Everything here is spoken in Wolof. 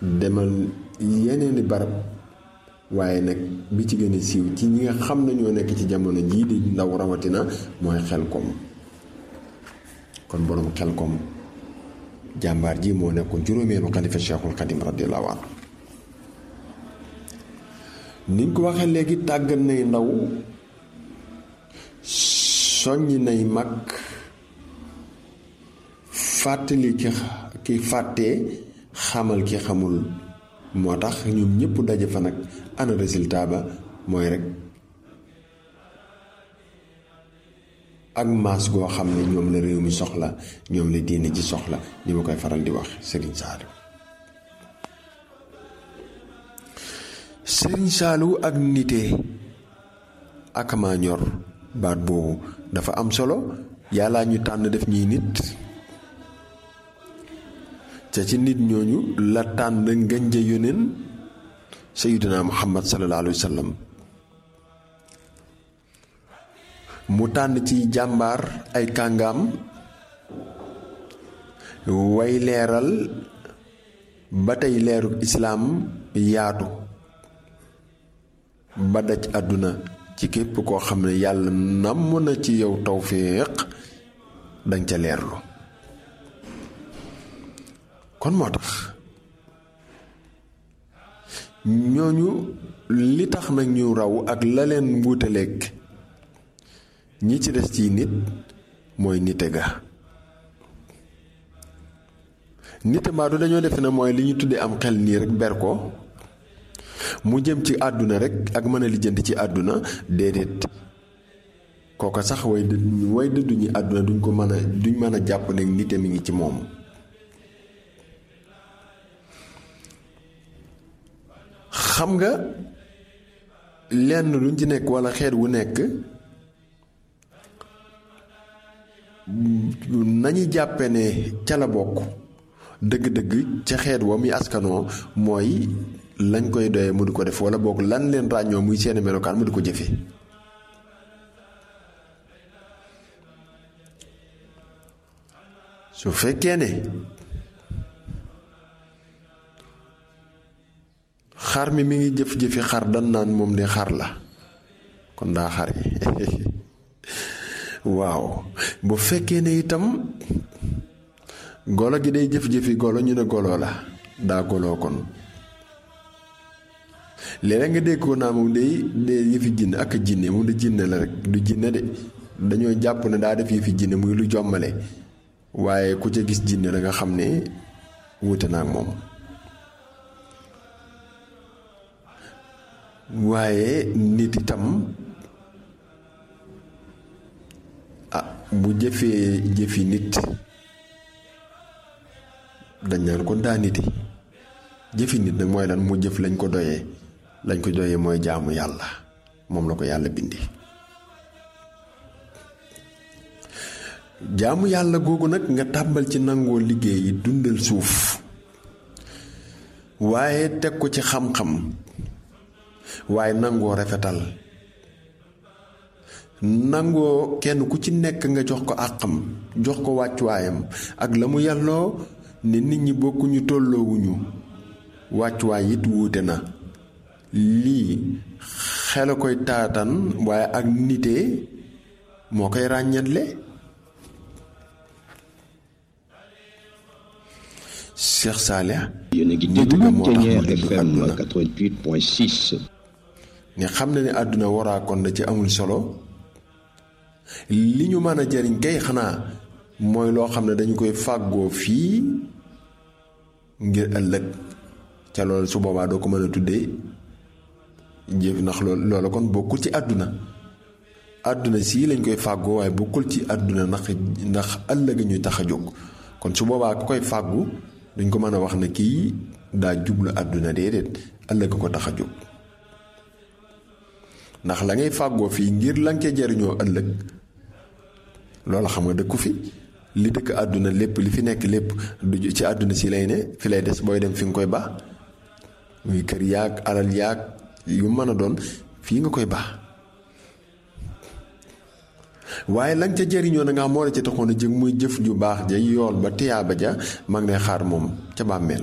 demal yeneeni barab waaye nag bi ci gën a siiw ci ñi nga xam ne ñoo nekk ci jamono jii di ndaw rawatina mooy xel kom kon boroom xel kom jàmbaar ji moo nekkoon juróomeelu xalifa cheikhul xadim radiallahu anhu niñ ko waxee léegi tàggat nay ndaw soññi nay mag fàttali ki ki fàttee xamal ki xamul moo tax ñoom ñëpp daje fa nag ana résultat ba mooy rek ak maas goo xam ne ñoom la réew mi soxla ñoom la diine ji soxla ni ma koy faral di wax Serigne Saliou Serigne Saliou ak nite ak maa ñor baat boobu dafa am solo yàllaa ñu tànn def ñuy nit ca ci nit ñooñu la tànn ngënja yóneen Sayyidina Muhammad sallallahu alayhi wa sallam mu tànn ci jàmbaar ay kàngaam way leeral ba tey leeru islaam yaatu ba daj àdduna ci képp koo xam ne yàlla namm na ci yow tawfiq danga ca leerlu kon moo tax ñooñu li tax nag ñu raw ak la leen wuutaleeg ñi ci des ci nit mooy nite ga nite mbaa du dañoo defe ne mooy li ñu tuddee am xel nii rek ber ko mu jëm ci àdduna rek ak mën a lijjanti ci àdduna déedéet kooka sax way dëdd way dëddu ñi àdduna duñ ko mën a duñ mën a jàpp ne nite mi ngi ci moom xam nga lenn luñ ci nekk walla xeet wu nekk nañu jàppe ne ca la bokk dëgg-dëgg ca xeet wa muy askanoo mooy lañ koy doyee mu di ko def walla boog lan leen ràññoo muy seeni melokaan mu di ko jëfe su fekkee ne xar mi mi ngi jëf-jëfi xar dan naan moom di xar la kon daa xar yi waaw bu fekkee ne itam golo gi day jëf-jëfi golo ñu ne golo la daa goloo kon léeg nga dégg ko naa moom day day yëfi jinne ak jinne moom da jinne la rek du jinne de dañoo jàpp ne daa def yëfi jinne muy lu jommale waaye ku ca gis jinne la nga xam ne wuute naa ak moom waaye nit itam ah bu jëfee jëfi nit dañ naan kon daa niti jëfi nit nag mooy lan mu jëf lañ ko doyee lañ ko doyee mooy jaamu yàlla moom la ko yàlla bindi jaamu yàlla googu nag nga tàmbal ci nangoo liggéey dundal suuf waaye teg ko ci xam-xam waaye nangoo rafetal nangoo kenn ku ci nekk nga jox ko àqam jox ko wàccuwaayam ak la mu yàlloo ne nit ñi bokkuñu tolloowuñu wàccuwaay it wuute na lii xel a koy taatan waaye ak nite moo koy ràññatle Cheikh Saleh yéen a ngi déglu Thiéniere FM 88.6. nga xam na ne àdduna waraakoon da ci amul solo li ñu mën a jariñ kay xanaa mooy loo xam ne dañu koy fàggoo fii ngir ëllëg ca loolu su boobaa doo ko mën a tuddee jëf ndax loolu loola kon bokkul ci àdduna àdduna sii lañ koy fàggoo waaye bokkul ci àdduna ndax ndax ëllëg ñuy tax a jóg kon su boobaa ku koy fàggu duñ ko mën a wax ne kii daa jublu àdduna déedéet ëllëg ko tax a jóg ndax la ngay fàggoo fii ngir la nga ca jariñoo ëllëg loolu xam nga dëkku fi li dëkk àdduna lépp li fi nekk lépp du ci àdduna si lay ne fi lay des booy dem fi nga koy baax muy kër yaag alal yaag yu mën a doon fii nga koy baax waaye la nga ca jariñoo na nga xam moo la ca taxoon a jëg muy jëf ju baax ja yool ba tiyaaba ja mag ne xaar moom ca bàmmeel